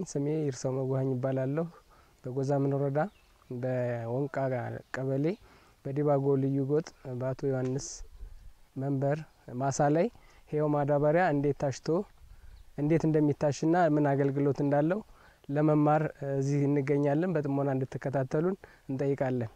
ስሜ ይርሰው መጓኝ ይባላለሁ። በጎዛምን ወረዳ በወንቃ ቀበሌ በዲባጎ ልዩ ጎጥ በአቶ ዮሐንስ መንበር ማሳ ላይ ሄው ማዳበሪያ እንዴት ታሽቶ እንዴት እንደሚታሽና ምን አገልግሎት እንዳለው ለመማር እዚህ እንገኛለን። በጥሞና እንድትከታተሉን እንጠይቃለን።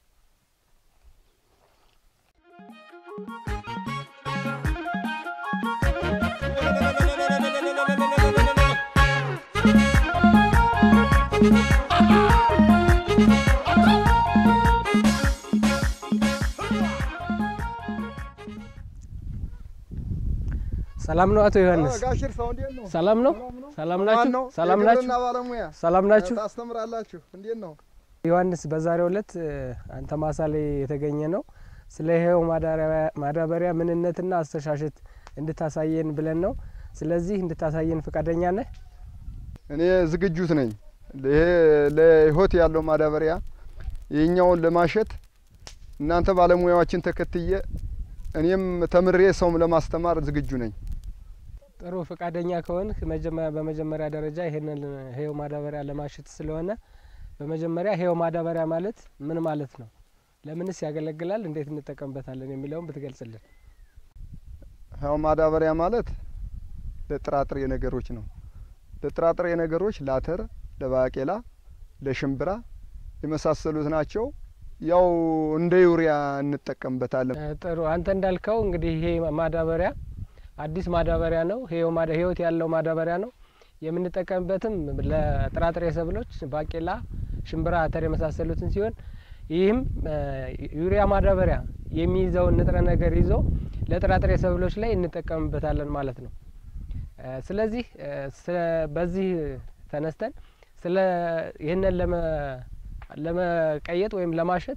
ሰላም ነው አቶ ዮሐንስ? ጋሽር ሰው እንዴት ነው? ሰላም ነው? ሰላም ናችሁ? ሰላም ናችሁ? የግብርና ባለሙያ ሰላም ናችሁ? ታስተምራላችሁ? እንዴት ነው? ዮሐንስ በዛሬው ዕለት አንተ ማሳ ላይ የተገኘ ነው ስለ ይሄው ማዳበሪያ ምንነትና አስተሻሸት እንድታሳየን ብለን ነው። ስለዚህ እንድታሳየን ፈቃደኛ ነህ? እኔ ዝግጁት ነኝ። ይሄ ለህይወት ያለው ማዳበሪያ ይህኛውን ለማሸት እናንተ ባለሙያዎችን ተከትዬ እኔም ተምሬ ሰውም ለማስተማር ዝግጁ ነኝ። ጥሩ ፈቃደኛ ከሆንክ በመጀመሪያ ደረጃ ይሄንን ሄው ማዳበሪያ ለማሸት ስለሆነ በመጀመሪያ ሄው ማዳበሪያ ማለት ምን ማለት ነው? ለምንስ ያገለግላል? እንዴት እንጠቀምበታለን? የሚለውን ብትገልጽልን። ሄው ማዳበሪያ ማለት ለጥራጥሬ ነገሮች ነው። ለጥራጥሬ ነገሮች ለአተር፣ ለባቄላ፣ ለሽምብራ የመሳሰሉት ናቸው። ያው እንደ ዩሪያ እንጠቀምበታለን። ጥሩ አንተ እንዳልከው እንግዲህ ይሄ ማዳበሪያ አዲስ ማዳበሪያ ነው። ህይወት ያለው ማዳበሪያ ነው። የምንጠቀምበትም ለጥራጥሬ ሰብሎች ባቄላ፣ ሽምብራ፣ አተር የመሳሰሉትን ሲሆን ይህም ዩሪያ ማዳበሪያ የሚይዘውን ንጥረ ነገር ይዞ ለጥራጥሬ ሰብሎች ላይ እንጠቀምበታለን ማለት ነው። ስለዚህ በዚህ ተነስተን ስለ ይህንን ለመቀየጥ ወይም ለማሸት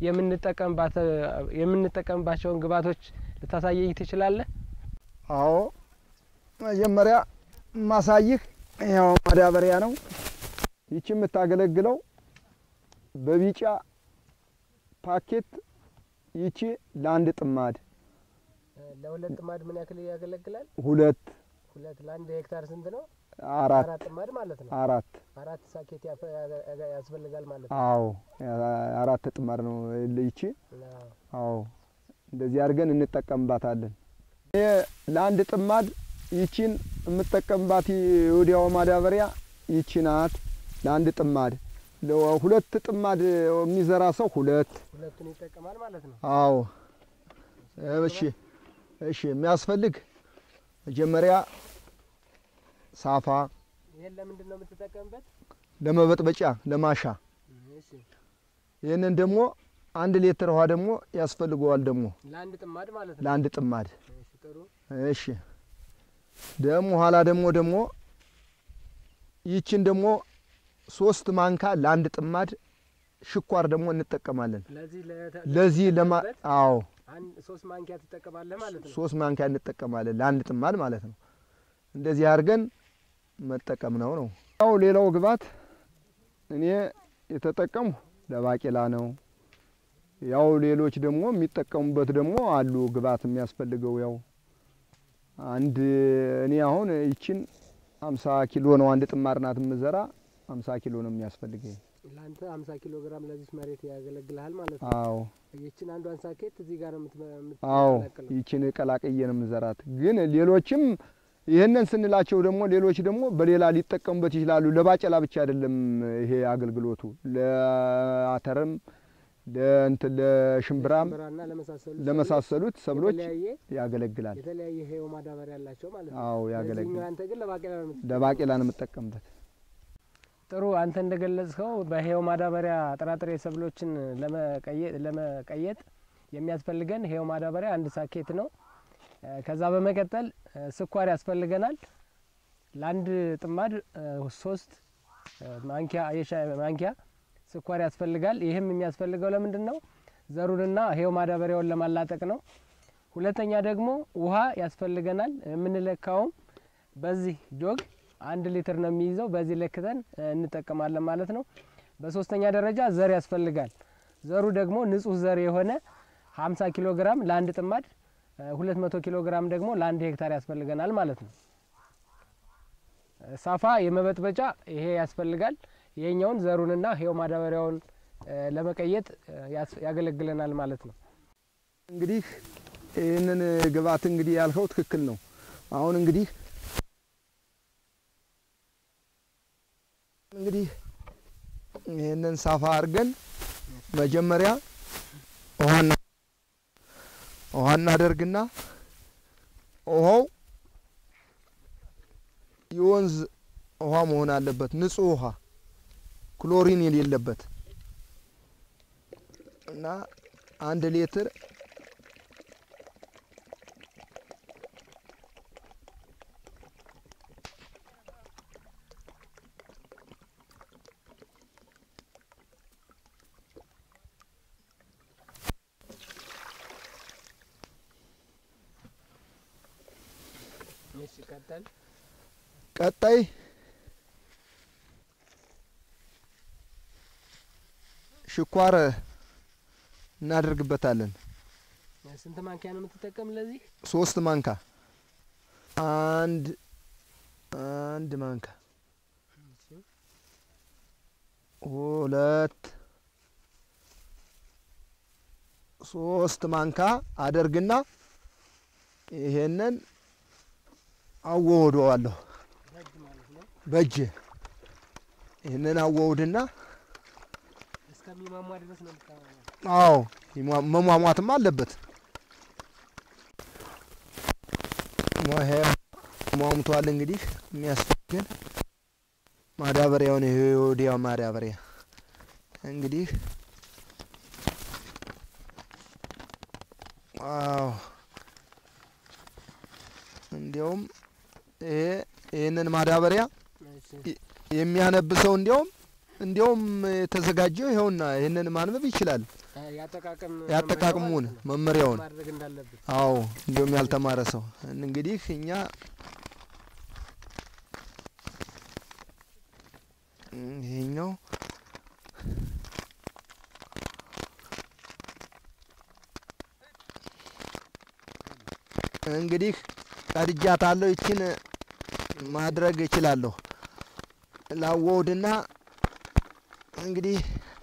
የምንጠቀምባቸውን ግብዓቶች ልታሳየኝ ትችላለህ? አዎ መጀመሪያ ማሳይህ ያው ማዳበሪያ ነው። ይቺ የምታገለግለው በቢጫ ፓኬት ይቺ ለአንድ ጥማድ ለሁለት ጥማድ ምን ያክል ያገለግላል? ሁለት ሁለት ለአንድ ሄክታር ስንት ነው? አራት አራት ጥማድ ማለት ነው። አራት አራት ሳኬት ያስፈልጋል ማለት ነው። አዎ አራት ጥማድ ነው ይቺ። አዎ እንደዚህ አድርገን እንጠቀምባታለን። እኔ ለአንድ ጥማድ ይቺን የምጠቀምባት የወዲያው ማዳበሪያ ይቺ ናት። ለአንድ ጥማድ ሁለት ጥማድ የሚዘራ ሰው ሁለት ሁለቱን ይጠቀማል ማለት ነው። አዎ እሺ እሺ የሚያስፈልግ መጀመሪያ ሳፋ ይሄን ለምንድን ነው የምትጠቀምበት? ለመበጥበጫ ለማሻ። እሺ ይህንን ደግሞ አንድ ሊትር ውሃ ደግሞ ያስፈልገዋል ደግሞ ለአንድ ጥማድ ማለት ነው። ለአንድ ጥማድ። እሺ ጥሩ። እሺ ደግሞ ኋላ ደግሞ ደግሞ ይችን ደግሞ ሶስት ማንካ ለአንድ ጥማድ ሽኳር ደግሞ እንጠቀማለን። ለዚህ ለዚህ ለማ አዎ አንድ ሶስት ማንኪያ ትጠቀማለህ ማለት ነው። ሶስት ማንኪያ እንጠቀማለን ለአንድ ጥማድ ማለት ነው። እንደዚህ አድርገን መጠቀም ነው ነው። ያው ሌላው ግብዓት እኔ የተጠቀምሁ ለባቄላ ነው። ያው ሌሎች ደግሞ የሚጠቀሙበት ደግሞ አሉ ግብዓት የሚያስፈልገው ያው አንድ እኔ አሁን ይችን አምሳ ኪሎ ነው አንድ ጥማድ ናት የምዘራ አምሳ ኪሎ ነው የሚያስፈልገኝ። ለአንተ 50 ኪሎ ግራም ለዚህ መሬት ያገለግልሃል ማለት ነው። አዎ ይችን አንዷን ሳኬት እዚህ ጋር ነው አዎ የምትቀላቅለው። ይችን ቀላቅዬ ነው የምዘራት። ግን ሌሎችም ይህንን ስንላቸው ደግሞ ሌሎች ደግሞ በሌላ ሊጠቀሙበት ይችላሉ። ለባቄላ ብቻ አይደለም ይሄ አገልግሎቱ ለአተርም ለእንትን ለሽምብራም ሽምብራና ለመሳሰሉ ለመሳሰሉት ሰብሎች የተለያየ ያገለግላል። የተለያየ ሄው ማዳበሪያ ያላቸው ማለት ነው። አዎ ለዚህኛው ያገለግላል። አንተ ግን ለባቄላ ነው የምትጠቀመው። ለባቄላ ነው የምጠቀምበት። ጥሩ አንተ እንደገለጽከው በሄው ማዳበሪያ ጥራጥሬ ሰብሎችን ለመቀየጥ ለመቀየጥ የሚያስፈልገን ሄው ማዳበሪያ አንድ ሳኬት ነው። እ ከዛ በመቀጠል እ ስኳር ያስፈልገናል። ለአንድ ጥማድ እ ሶስት እ ማንኪያ የሻይ ማንኪያ ስኳር ያስፈልጋል። ይህም የሚያስፈልገው ለምንድን ነው? ዘሩንና ሄው ማዳበሪያውን ለማላጠቅ ነው። ሁለተኛ ደግሞ ውሃ ያስፈልገናል። የምንለካውም በዚህ ጆግ አንድ ሊትር ነው የሚይዘው። በዚህ ለክተን እ እንጠቀማለን ማለት ነው። በሶስተኛ ደረጃ ዘር ያስፈልጋል። ዘሩ ደግሞ ንጹህ ዘር የሆነ 50 ኪሎ ግራም ለአንድ ጥማድ እ 200 ኪሎ ግራም ደግሞ ለአንድ ሄክታር ያስፈልገናል ማለት ነው። ሳፋ የመበጥበጫ ይሄ ያስፈልጋል። ይሄኛውን ዘሩንና ይሄው ማዳበሪያውን እ፣ ለመቀየጥ እ፣ ያስ- ያገለግለናል ማለት ነው። እንግዲህ ይህንን ግብዓት እንግዲህ ያልከው ትክክል ነው። አሁን እንግዲህ እንግዲህ ይህንን ሳፋ አድርገን መጀመሪያ ውሃ እና- ውሃ እናደርግና ውሃው የወንዝ ውሃ መሆን አለበት፣ ንጹህ ውሃ ክሎሪን የሌለበት እና አንድ ሊትር እሺ ቀጠል ቀጣይ ሽኳር እናደርግበታለን። ስንት ማንኪያ ነው የምትጠቀም ለዚህ? ሶስት ማንካ አንድ አንድ ማንካ ሁለት ሶስት ማንካ አደርግና ይሄንን አወወደዋለሁ በእጅ ማለት ነው። በእጅ ይህንን አወውድና እስከሚሟሟ ድረስ ነው የምታሟሟው። አዎ ይሟ- መሟሟትም አለበት። ሟሄ ሟሙቷል። እንግዲህ የሚያስፈልገን ማዳበሪያውን ይሄ ወዲያው ማዳበሪያ እንግዲህ አዎ እንዲያውም ይሄ ይህንን ማዳበሪያ እሺ የሚያነብሰው እንዲያውም እንዲያውም የተዘጋጀው ይኸውና ይህንን ማንበብ ይችላል። አ፣ ያጠቃቀም ያጠቃቅሙን መመሪያው ማለት ነው። መመሪያውን ማድረግ እንዳለብን አዎ እንዲሁም ያልተማረ ሰው እንግዲህ እኛ ይሄኛው እንግዲህ ቀድጃታለሁ። ይችን ማድረግ እችላለሁ። ላወውድና እንግዲህ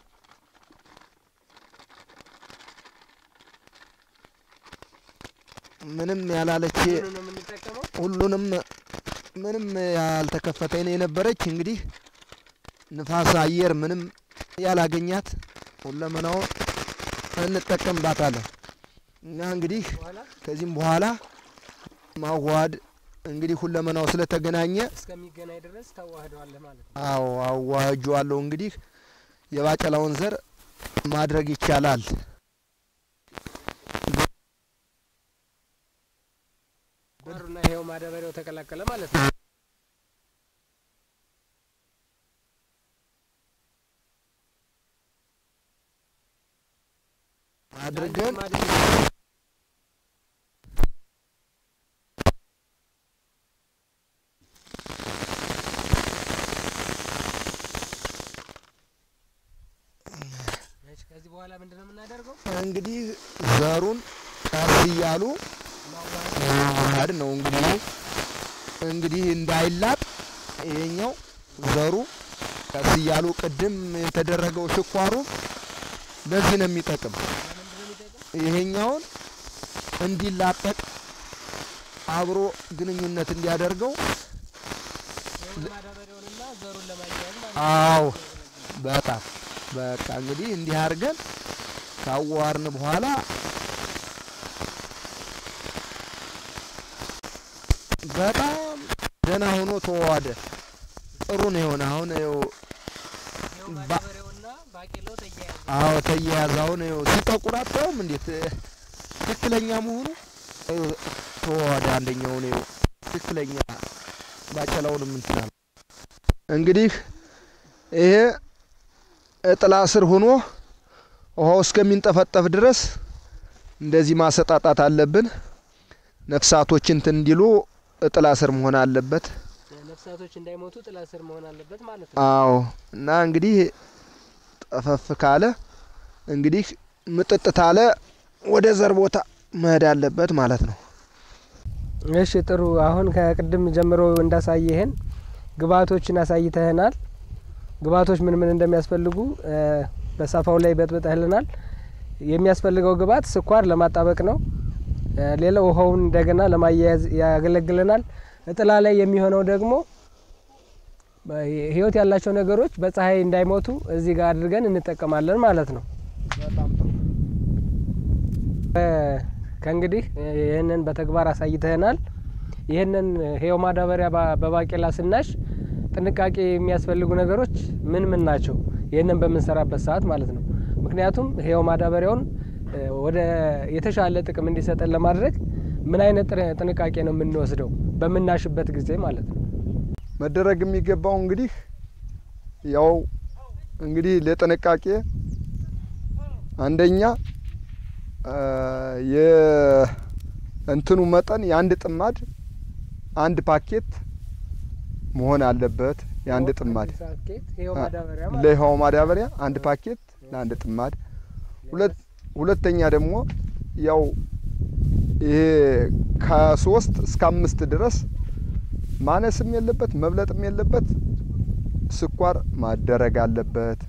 ምንም ያላለች ምኑን ነው የምንጠቀመው? ሁሉንም ምንም ያልተከፈተ ነው የነበረች። እንግዲህ ንፋስ አየር ምንም ያላገኛት ሁለመናውን እንጠቀምባታለን እና እንግዲህ በኋላ ከዚህም በኋላ ማዋሃድ እንግዲህ ሁለመናው ስለተገናኘ እስከሚገናኝ ድረስ ታዋህደዋለህ ማለት ነው። አዎ አዋህጀዋለሁ። እንግዲህ የባቄላውን ዘር ማድረግ ይቻላል። በሩና ይሄው ማዳበሪያው ተቀላቀለ ማለት ነው። አድርገን እሺ፣ ከዚህ በኋላ ምንድነው የምናደርገው? እንግዲህ ዘሩን ቀስ እያሉ ማዋሃድ ማዋሃድ ነው። እንግዲህ እንግዲህ እንዳይላጥ ይሄኛው ዘሩ ቀስ እያሉ ቅድም የተደረገው ሽኳሩ ለዚህ ነው የሚጠቅም። ለምንድነው የሚጠቅም? ይሄኛውን እንዲላጠቅ አብሮ ግንኙነት እንዲያደርገው ይሄውን ማዳበሪያውንና ዘሩን ለማያያዝ ማለት ነው። አዎ በጣም በቃ እንግዲህ እንዲህ አድርገን ካዋርን በኋላ በጣም ደህና ሆኖ ተዋዋደ። ጥሩ ነው የሆነ አሁን ይኸው ይሄው ማዳበሪያውና ባቄላው ተያያዘ። አዎ ተያያዘ። አሁን ይኸው ሲጠቁር አታዩም እንዴት ትክክለኛ መሆኑ ይኸው ተዋዋደ። አንደኛውን ይኸው ትክክለኛ ባቄላውንም እንትን አለ። እንግዲህ ይሄ እጥላ ስር ሆኖ ውሃው እስከሚንጠፈጠፍ ድረስ እንደዚህ ማሰጣጣት አለብን። ነፍሳቶች እንትን እንዲሉ እጥላ ስር መሆን አለበት። ነፍሳቶች እንዳይሞቱ ጥላ ስር መሆን አለበት ማለት ነው። አዎ እና እንግዲህ ጠፈፍ ካለ እንግዲህ ምጥጥ ታለ ወደ ዘር ቦታ መሄድ አለበት ማለት ነው። እሺ ጥሩ። አሁን ከቅድም ጀምሮ እንዳሳየህን ግብአቶችን አሳይተህናል። ግብአቶች ምን ምን እንደሚያስፈልጉ በሳፋው ላይ በጥብጠህልናል። የሚያስፈልገው ግብአት ስኳር ለማጣበቅ ነው። ሌላው ውሃውን እንደገና ለማያያዝ ያገለግለናል። እጥላ ላይ የሚሆነው ደግሞ ህይወት ያላቸው ነገሮች በፀሐይ እንዳይሞቱ እዚህ ጋር አድርገን እንጠቀማለን ማለት ነው። ከእንግዲህ ይህንን በተግባር አሳይተህናል። ይህንን ህያው ማዳበሪያ በባቄላ ስናሽ ጥንቃቄ የሚያስፈልጉ ነገሮች ምን ምን ናቸው? ይህንን በምንሰራበት ሰዓት ማለት ነው። ምክንያቱም ህያው ማዳበሪያውን ወደ የተሻለ ጥቅም እንዲሰጠን ለማድረግ ምን አይነት ጥንቃቄ ነው የምንወስደው በምናሽበት ጊዜ ማለት ነው? መደረግ የሚገባው እንግዲህ ያው እንግዲህ ለጥንቃቄ አንደኛ የእንትኑ መጠን የአንድ ጥማድ አንድ ፓኬት መሆን አለበት። የአንድ ጥማድ ለህያው ማዳበሪያ አንድ ፓኬት ለአንድ ጥማድ። ሁለተኛ ደግሞ ያው ይሄ ከሶስት እስከ አምስት ድረስ ማነስም የለበት መብለጥም የለበት ስኳር ማደረግ አለበት።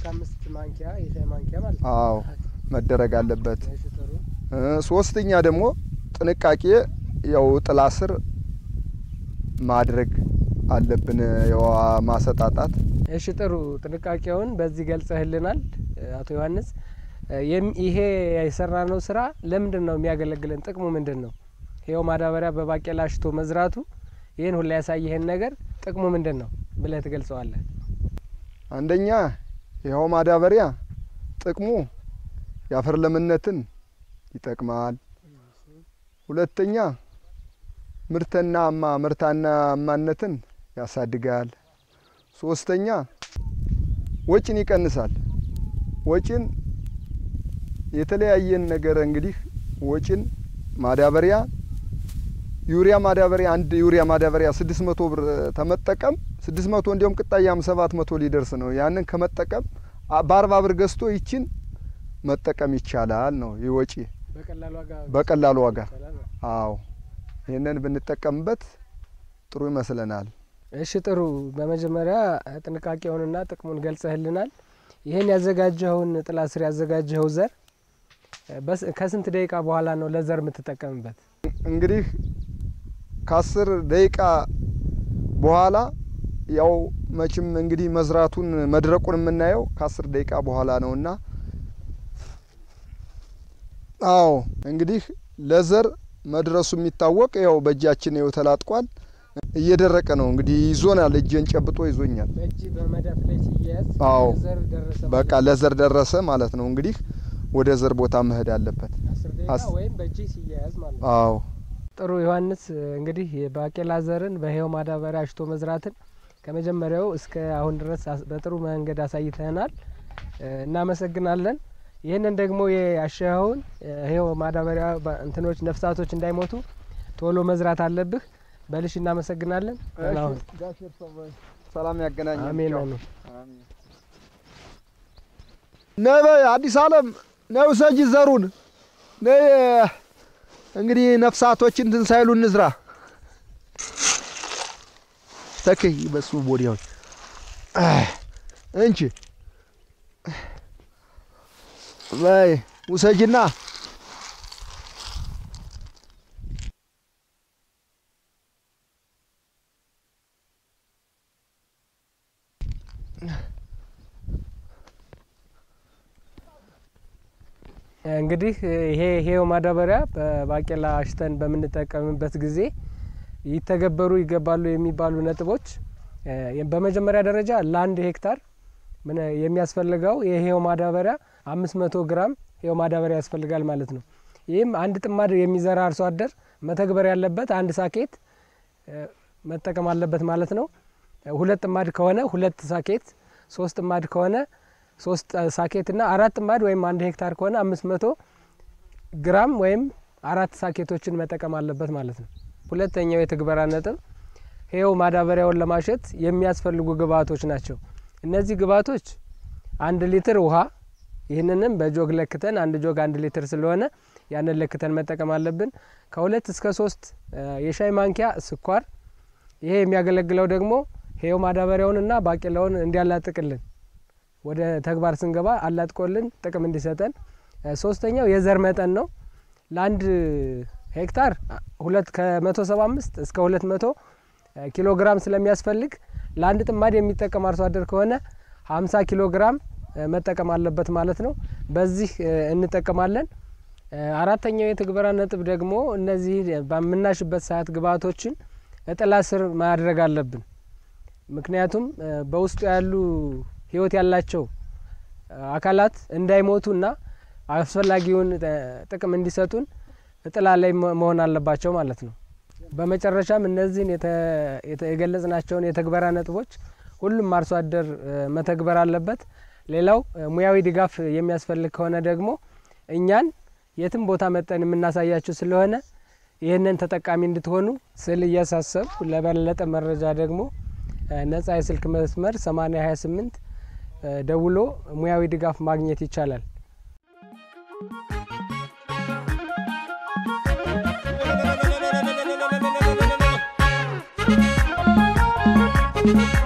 አዎ መደረግ አለበት። ሶስተኛ ደግሞ ጥንቃቄ ያው ጥላ ስር ማድረግ አለብን። ያው ማሰጣጣት። እሺ ጥሩ ጥንቃቄውን በዚህ ገልጸህልናል አቶ ዮሐንስ። ይሄ የሰራነው ስራ ለምንድን ነው የሚያገለግለን? ጥቅሙ ምንድን ነው? ይኸው ማዳበሪያ በባቄላ አሽቶ መዝራቱ ይህን ሁላ ያሳየህን ነገር ጥቅሙ ምንድን ነው ብለህ ትገልጸዋለህ? አንደኛ ይኸው ማዳበሪያ ጥቅሙ የአፈር ለምነትን ይጠቅማል። ሁለተኛ ምርትና ማ ምርታና አማነትን ያሳድጋል። ሶስተኛ ወጪን ይቀንሳል። ወጪን የተለያየን ነገር እንግዲህ ወጪን ማዳበሪያ ዩሪያ ማዳበሪያ አንድ ዩሪያ ማዳበሪያ ስድስት መቶ ብር ተመጠቀም ስድስት መቶ እንዲሁም ቅጣያም ሰባት መቶ ሊደርስ ነው። ያንን ከመጠቀም በአርባ ብር ገዝቶ ይችን መጠቀም ይቻላል ነው ይህ ወጪ በቀላሉ ዋጋ። አዎ ይህንን ብንጠቀምበት ጥሩ ይመስለናል። እሺ ጥሩ። በመጀመሪያ ጥንቃቄውንና ጥቅሙን ገልጸህልናል። ይህን ያዘጋጀኸውን ጥላ ስር ያዘጋጀኸው ዘር ከስንት ደቂቃ በኋላ ነው ለዘር የምትጠቀምበት? እንግዲህ ከአስር ደቂቃ በኋላ ያው መቼም እንግዲህ መዝራቱን መድረቁን የምናየው ከአስር ደቂቃ በኋላ ነውና አዎ እንግዲህ ለዘር መድረሱ የሚታወቅ ያው በእጃችን ይኸው ተላጥቋል። እየደረቀ ነው እንግዲህ ይዞናል። እጄን ጨብጦ ይዞኛል። አዎ በቃ ለዘር ደረሰ ማለት ነው። እንግዲህ ወደ ዘር ቦታ መሄድ አለበት። አዎ ጥሩ ዮሐንስ፣ እንግዲህ የባቄላ ዘርን በህያው ማዳበሪያ አሽቶ መዝራትን ከመጀመሪያው እስከ አሁን ድረስ በጥሩ መንገድ አሳይተናል። እናመሰግናለን። ይህንን ደግሞ ያሸኸውን ይኸው ማዳበሪያ እንትኖች ነፍሳቶች እንዳይሞቱ ቶሎ መዝራት አለብህ። በልሽ እናመሰግናለን። አሁን ሰላም ያገናኝ። አሜን አሜን። ነይ በይ አዲስ አለም ነይ ውሰጂ ዘሩን ነይ። እንግዲህ ነፍሳቶችን እንትን ሳይሉ እንዝራ። ተከይ በሱ ቦዲያዎች እንቺ በይ ውሰጅና እንግዲህ ይሄ ይሄው ማዳበሪያ በባቄላ አሽተን በምንጠቀምበት ጊዜ ይተገበሩ ይገባሉ የሚባሉ ነጥቦች በመጀመሪያ ደረጃ ለአንድ ሄክታር ምን የሚያስፈልገው የይሄው ማዳበሪያ አምስት መቶ ግራም ይሄው ማዳበሪያ ያስፈልጋል ማለት ነው። ይህም አንድ ጥማድ የሚዘራ አርሶ አደር መተግበር ያለበት አንድ ሳኬት መጠቀም አለበት ማለት ነው። ሁለት ጥማድ ከሆነ ሁለት ሳኬት፣ ሶስት ጥማድ ከሆነ ሶስት ሳኬት እና አራት ጥማድ ወይም አንድ ሄክታር ከሆነ አምስት መቶ ግራም ወይም አራት ሳኬቶችን መጠቀም አለበት ማለት ነው። ሁለተኛው የትግበራ ነጥብ ይኸው ማዳበሪያውን ለማሸት የሚያስፈልጉ ግብአቶች ናቸው። እነዚህ ግብአቶች አንድ ሊትር ውሃ፣ ይህንንም በጆግ ለክተን አንድ ጆግ አንድ ሊትር ስለሆነ ያንን ለክተን መጠቀም አለብን። ከሁለት እስከ ሶስት የሻይ ማንኪያ ስኳር። ይሄ የሚያገለግለው ደግሞ ይሄው ማዳበሪያውንና ባቄላውን እንዲያላጥቅልን ወደ ተግባር ስንገባ አላጥቆልን ጥቅም እንዲሰጠን። ሶስተኛው የዘር መጠን ነው። ለአንድ ሄክታር ሁለት ከመቶ ሰባ አምስት እስከ ሁለት መቶ ኪሎ ግራም ስለሚያስፈልግ ለአንድ ጥማድ የሚጠቀም አርሶ አደር ከሆነ ሀምሳ ኪሎ ግራም መጠቀም አለበት ማለት ነው። በዚህ እንጠቀማለን። አራተኛው የትግበራ ነጥብ ደግሞ እነዚህ በምናሽበት ሰዓት ግብዓቶችን እጥላ ስር ማድረግ አለብን። ምክንያቱም በውስጡ ያሉ ሕይወት ያላቸው አካላት እንዳይሞቱና አስፈላጊውን ጥቅም እንዲሰጡን እጥላ ላይ መሆን አለባቸው ማለት ነው። በመጨረሻም እነዚህን የገለጽናቸውን የተግበራ ነጥቦች ሁሉም አርሶ አደር መተግበር አለበት። ሌላው ሙያዊ ድጋፍ የሚያስፈልግ ከሆነ ደግሞ እኛን የትም ቦታ መጠን የምናሳያችሁ ስለሆነ ይህንን ተጠቃሚ እንድትሆኑ ስል እያሳሰብኩ ለበለጠ መረጃ ደግሞ ነጻ የስልክ መስመር 8028 ደውሎ ሙያዊ ድጋፍ ማግኘት ይቻላል። Thank you.